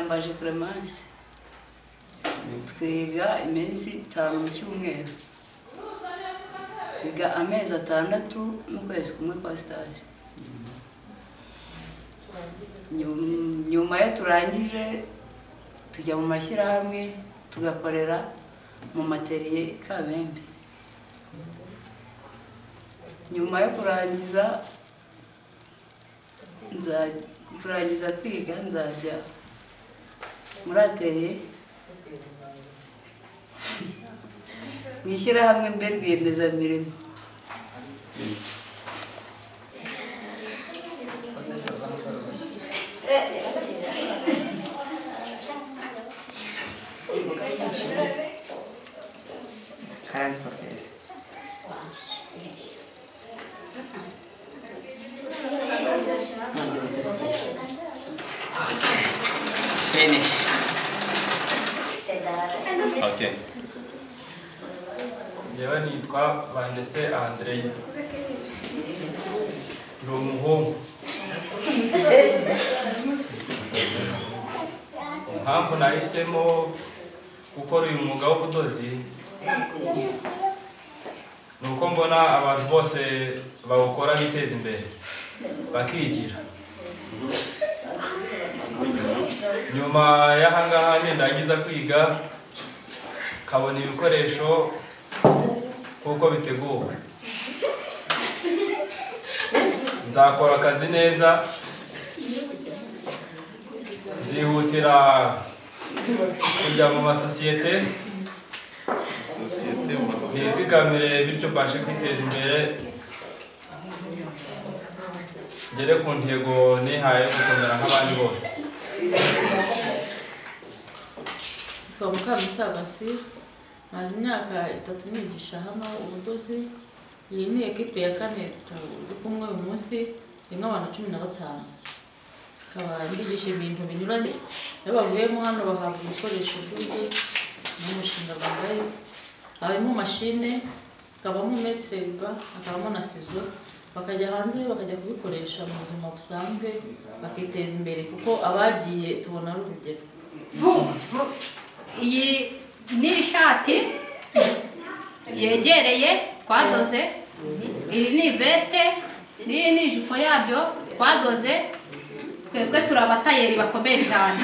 baje Clemence twiga iminsi itanu mu cyumweru twiga amezi atandatu n'ukwezi kumwe kwa sitaje Nyum- nyuma yo turangije tujya mu mashyirahamwe tugakorera mu materiye i kabembe nyuma yo kurangiza nza- kurangiza kwiga nzajya muri ateliye mu ishyirahamwe mbere rwiyemezamirimo Hands of his. Finish. Okay. njyewe nitwa bandetse andrei ni umuhungu impamvu nahisemo gukora uyu mwuga w'ubudozi ni uko mbona abantu bose bawukora biteza imbere bakigira nyuma y'ahangaha nendagiza kwiga kabona ibikoresho kuko biteguwe nzakora akazi neza nzihutira kujya mu masosiyete nizigamire bityo mbashe kwiteza imbere ngere ku ntego nihaye yo gukomera nk'abandi bose Kwa Mukamusaga Sir, maze imyaka itatu nigisha hano ubudozi, iyi ni ekipe ya kane turi kumwe uyu munsi, irimo abantu cumi na batanu. Ikaba mbigisha ibintu binyuranye, iyo bavuyemo hano bahabwa ibikoresho by'ubudozi n'umushinga bambaye, habamo mashine, hakabamo metere riba, hakabamo na sizo, bakajya hanze bakajya kubikoresha mu buzima busanzwe, bakiteza imbere kuko abagiye tubona ari urugero. Vu, vu. iyi ni ishati yegereye twadoze iri ni veste n'iyi ni ijipo yabyo twadoze twebwe turi abatayeri bakomeye cyane